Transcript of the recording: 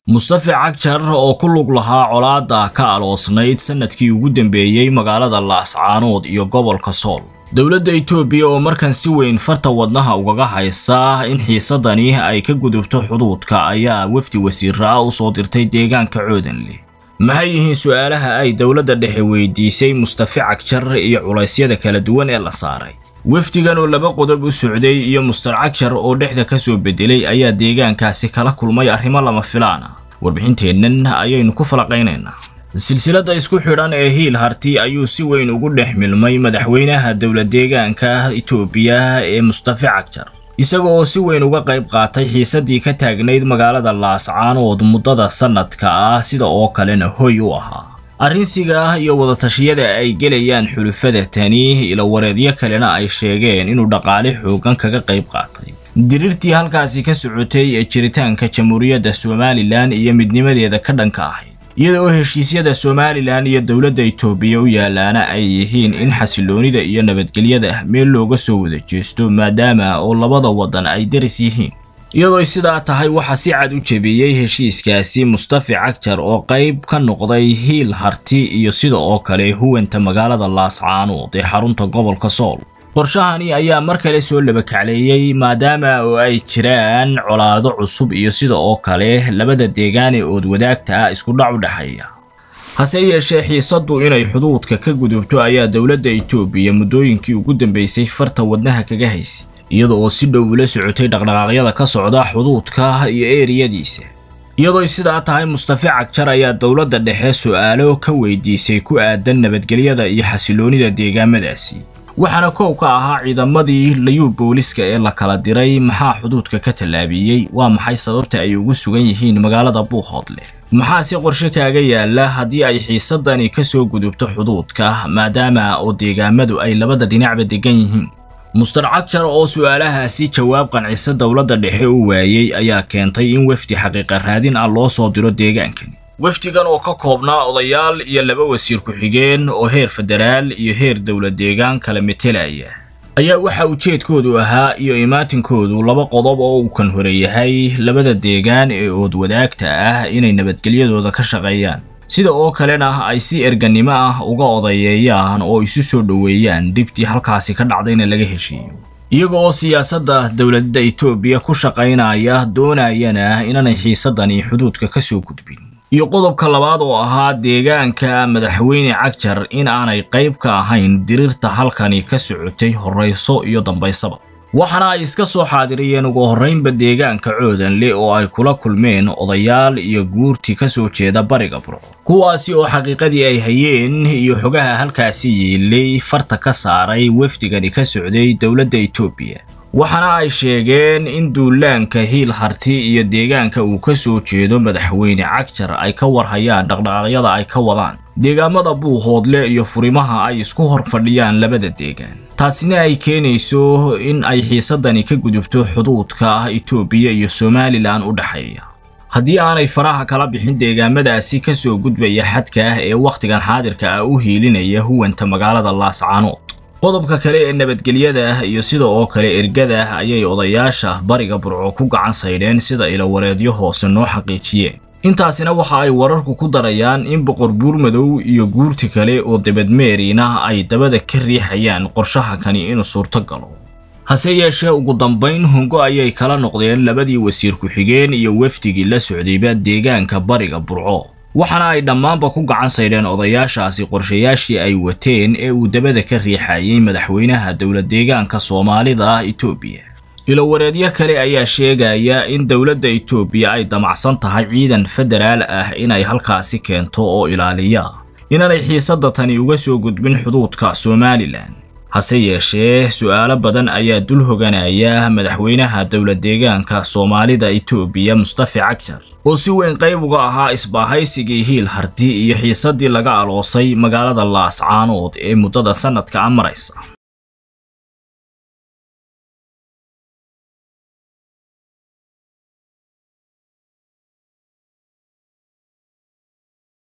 mustafa cagjar oo ku lug lahaa colaadda ka aloosnayd sannadkii ugu dambeeyey magaalada laascaanood iyo gobolka sool dowladda itoobiya oo markan si weyn farta wadnaha ugaga haysa in xiisadani ay ka gudubto xuduudka ayaa wafdi wasiira u soo dirtay deegaanka coodanleh maxay yihiin su-aalaha ay dowladda dhexe weydiisay mustafa cagjar iyo culaysyada kala duwan ee la saaray wafdigan oo laba qodob u socday iyo mustar cagjar oo dhexda ka soo bedelay ayaa deegaankaasi kala kulmay arrimo lama filaan ah warbixinteennan ayaynu ku falaqaynaynaa silsiladda isku xidhan ee hiil harti ayuu si weyn ugu dhex milmay madaxweynaha dowla deegaanka itoobiya ee mustafa cagjar isaga oo si weyn uga qayb qaatay xiisaddii ka taagnayd magaalada laascaanood muddada sannadka ah sida oo kalena hoy u ahaa arrinsiga ah iyo wadatashiyada ay gelayaan xulufada tani ila wareedyo kalena ay sheegeen inuu dhaqaale xoogan kaga qayb qaatay diriirtii halkaasi ka socotay ee jiritaanka jamhuuriyadda somalilan iyo midnimadeeda ka dhanka ahayd iyada oo heshiisyada somalilan iyo dowladda itoobiya u yaalaana ay yihiin in xasiloonida iyo nabadgelyada meel looga soo wada jeesto maadaama oo labada waddan ay daris yihiin iyadoo sidaa tahay waxaa si cad u jebiyey heshiiskaasi mustafa cagjar oo qayb ka noqday hiil harti iyo sida oo kale huwanta magaalada laascaanood ee xarunta gobolka sool qorshahani ayaa mar kale soo labakacleeyey maadaama oo ay jiraan colaado cusub iyo sida oo kale labada deegaan ee ood wadaagta ah isku dhac u dhexeeya hase yeeshee xiisaddu inay xuduudka ka gudubto ayaa dowladda itoobiya muddooyinkii ugu dambeysay farta wadnaha kaga haysay iyada oo si dhow ula socotay dhaqdhaqaaqyada ka socda xuduudka iyo eeriyadiisa iyadoo sidaa tahay mustafa cagjar ayaa dowladda dhexe su'aalo ka weydiisay ku aadan nabadgelyada iyo xasiloonida deegaamadaasi waxaana koow ka ahaa ciidamadii layuu booliska ee la kala diray maxaa xuduudka ka tallaabiyey waa maxay sababta ay ugu sugan yihiin magaalada buuhoodleh maxaa si qorshe kaaga yaala haddii ay xiisadani ka soo gudubto xuduudka maadaama oo deegaamadu ay labada dhinacba degan yihiin mustar cagjar oo su'aalahaasi jawaab qancisa dowladda dhexe u waayey ayaa keentay in wafdi xaqiiqa raadin ah loo soo diro deegaankani wafdigan oo ka koobnaa odayaal iyo laba wasiir ku-xigeen oo heer federaal iyo heer dowlad deegaan kala metelaya ayaa waxaa ujeedkoodu ahaa iyo imaatinkoodu laba qodob oo uu kan hore yahay labada deegaan ee ood wadaagta ah inay nabadgelyadooda ka shaqeeyaan sida oo kalena ay si erganimo ah uga odayeeyaan oo isu soo dhoweeyaan dhibtii halkaasi ka dhacdayna laga heshiiyo iyaga oo siyaasadda dowladda itoobiya ku shaqaynaya doonayana inaanay xiisadani xuduudka ka soo gudbin iyo qodobka labaad oo ahaa deegaanka madaxweyne cagjar in aanay qayb ka ahayn diriirta halkani ka socotay horrayso iyo dambaysaba waxaana ay iska soo xaadiriyeen ugu horraynba deegaanka coodanle oo ay kula kulmeen odayaal iyo guurti ka soo jeeda bariga burco kuwaasi oo xaqiiqadii ay hayeen iyo xogaha halkaasi yiilay farta ka saaray wafdigani ka socday dowladda itoobiya waxaana ay sheegeen in duulaanka hiil harti iyo deegaanka uu ka soo jeedo madaxweyne cagjar ay ka warhayaan dhaqdhaqaaqyada ay ka wadaan deegaamada buuhoodle iyo furimaha ay isku hor fadhiyaan labada deegaan taasina ay keenayso in ay xiisadani ka gudubto xuduudka itoobiya iyo somalilan u dhexeeya haddii aanay faraha kala bixin deegaamadaasi ka soo gudbaya xadka ah ee wakhtigan xaadirka ah u hiilinaya huwanta magaalada laascaanood qodobka kale ee nabadgelyada iyo sida oo kale ergada ayay odayaasha bariga burco ku gacan saydheen sida ilawareedyo hoose noo xaqiijiyeen intaasina waxa ay wararku ku darayaan in boqor buurmadow iyo guurti kale oo debadmeerina ay dabada ka riixayaan qorshaha kani inuu suurto galo hase yeeshee ugu dambayn hungo ayay kala noqdeen labadii wasiir ku-xigeen iyo wafdigii la socdayba deegaanka bariga burco waxaana ay dhammaanba ku gacan saydheen odayaashaasi qorshayaashii ay wateen ee uu dabada ka riixayay madaxweynaha dowlad deegaanka soomaalida ah itoobiya ilowareedyo kale ayaa sheegaya in dowladda itoobiya ay damacsan tahay ciidan federaal ah inay halkaasi keento oo ilaaliya inaanay xiisadda tani uga soo gudbin xuduudka somalilan hase yeeshee su'aalo badan ayaa dul hoganaya madaxweynaha dowlad deegaanka soomaalida itoobiya mustafa cagjar oo si weyn qayb uga ahaa isbaahaysigii hiil harti iyo xiisaddii laga aloosay magaalada laascaanood ee muddada sannadka a maraysa